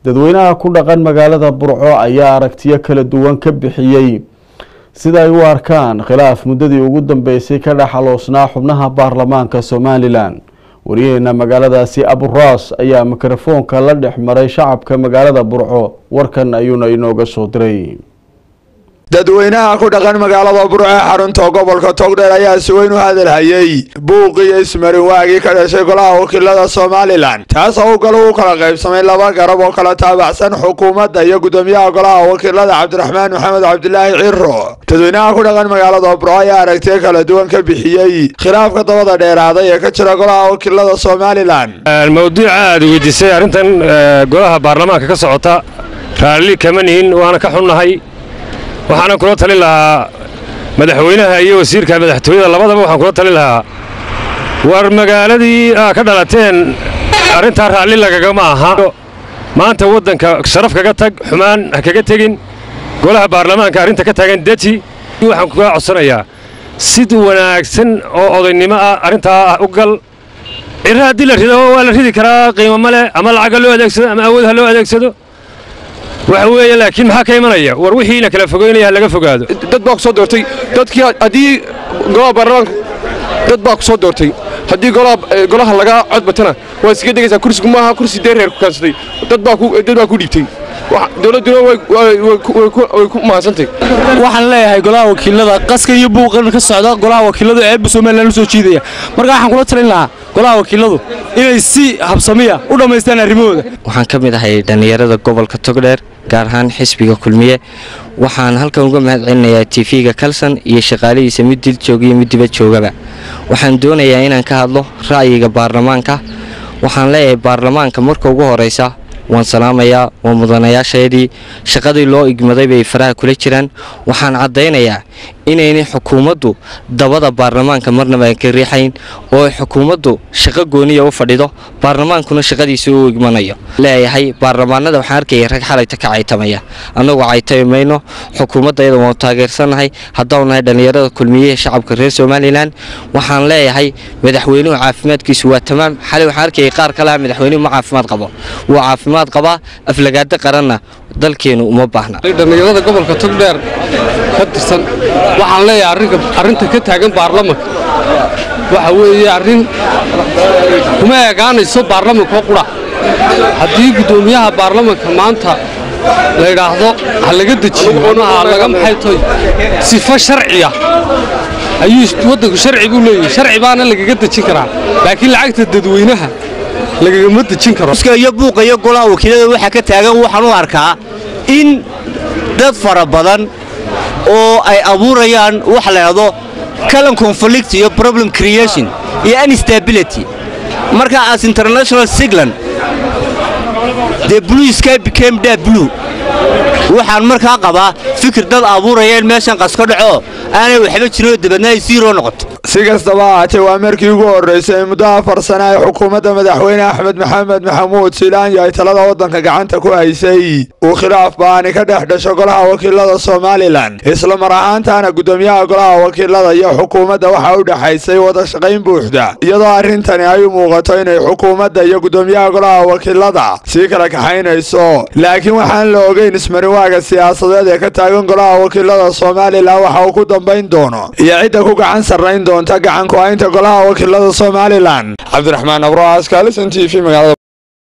dadweynaha ku dhaqan magaalada burco ayaa aragtiyo kala duwan ka bixiyey sida ay u arkaan khilaaf muddadii ugu dambeysay ka dhexaloosnaa xubnaha baarlamaanka somalilan wariyaheena magaaladaasi aburaas ayaa mikrofoonka la dhex maray shacabka magaalada burco warkan ayuuna inooga soo diray dadweynaha ku dhaqan magaalada burco ee xarunta gobolka togdheer ayaa si weyn u hadalhayey buuqiyo ismarin waagii ka dhashay golaha wakiilada somalilan taas oo u galo u kala qaybsamay laba garab oo kala taabacsan xukuumadda iyo gudoomiyaha golaha wakiilada cabdiraxmaan maxamed cabdilaahi ciro dadweynaha ku dhaqan magaalada burco ayaa aragtiyo kala duwan ka bixiyey khilaafka dabada dheeraaday ee ka jira golaha wakiilada somalilan mawduuca aad weydiisay arrintan golaha baarlamaanka ka socota raalli kama nihin waana ka xunnahay waxaana kula talin lahaa madaxweynaha iyo wasiirka madaxtooyada labadaba waxaan kula talin lahaa war magaaladii aa ka dhalateen arrintaa raalli lagagama aha maanta waddanka sharaf kaga tag xumaan ha kaga tegin golaha baarlamaanka arrinta ka taagan deji waxaan kugaa codsanayaa sid wanaagsan oo odaynimo ah arrintaa u gal ciro haddii la rido waa la ridi karaa qiimo ma leh ama lacagga loo adeegsado ama awood ha loo adeegsado waxa weeye laakiin maxaa ka imanaya war wixiina kala fogeynaya ha laga fogaado dad baa ku soo doortay dadkii haddii golaha baarlamaanka dad baa ku soo doortay haddii golaha laga codbatana waa iskaga degaysaa kursigu maaha kursi dee reer ku kaansaday dad baa ku dhiibtay dowladduna way ku mahadsantay waxaan leeyahay golaha wakiilada qaska iyo buuqan ka socda golaha wakiiladu eebba somalilan u soo jiidaya marka waxaan kula talin lahaa golaha wakiiladu inay si habsamiya u dhammaystaan arrimahooda waxaan ka mid ahay dhallinyarada gobolka togdheer gaar ahaan xisbiga kulmiye waxaan halkan uga mahad celinayaa tv-ga kalson iyo shaqaalihiisa mid dil jooga iyo mid dibad joogaba waxaan doonayaa inaan ka hadlo ra'yiga baarlamaanka waxaan leeyahay baarlamaanka marka ugu horeysa waan salaamayaa waa mudanayaasheedii shaqadii loo igmaday bay faraha kula jiraan waxaan caddaynayaa inaynay xukuumaddu dabada baarlamaanka marnaba aan ka riixayn oo ay xukuumaddu shaqo gooniya u fadhido baarlamaankuna shaqadiisa u igmanayo leeyahay baarlamaanada waxaan arkaya rag xalayta ka caytamaya annagu caytami mayno xukuumadda iyada waanu taageersannahay haddaanu nahay dhallinyarada kulmiyaha shacabka reer somalilan waxaan leeyahay madaxweynuhu caafimaadkiisu waa tamaam xalay waxaan arkayay qaar kaleha madaxweynuhu ma caafimaad qabo wuu caafimaad qabaa aflagaado qaranna dalkeenu uma baahna dhallinyarada gobolka togdheer ka tirsan waxaan leeyahay arrinta ka taagan baarlamanka waxa weeye arrin kuma eegaanayso baarlamankoo qura haddii guddoomiyaha baarlamanka maanta la yidhaahdo ha laga dejiyo ha laga maxay toy sifo sharciya ayuu waddanku sharci buu leeyahay sharci baana lagaga dejin karaa laakiin lacagta dadweynaha lagagama dejin karo iyo buuqa iyo golaha wakiilada waxaa ka taagan waxaan u arkaa in dad fara badan oo ay abuurayaan waxa la yidhahdo calan conflict iyo problem creation iyo instability marka as international siglan the blue sky became da blue waxaan markaa qabaa fikir dad abuuraya in meeshan qas ka dhaco aanay waxba jirinoo dabadna ay siiroo noqoto si kastaba ahaatee waa markii ugu horreysay muddo afar sana ay xukuumadda madaxweyne axmed maxamed maxamuud siilaanyo ay talada waddanka gacanta ku haysay uu khilaaf baani ka dhex dhasho golaha wakiilada somalilan isla mar ahaantaana guddoomiyaha golaha wakiilada iyo xukuumadda waxaa u dhexaysay wada shaqayn buuxda iyadoo arrintani ay u muuqato inay xukuumadda iyo guddoomiyaha golaha wakiilada sii kala kaxaynayso laakiin waxaan la ogeyn ismarinwaaga siyaasadeed ee ka taagan golaha wakiilada somalilan waxa uu ku dambayn doono iyo cidda ku gacan sarrayn doonta gacanku haynta golaha wakiilada somalilan cabdiraxmaan abraas kaalisan t v magaalada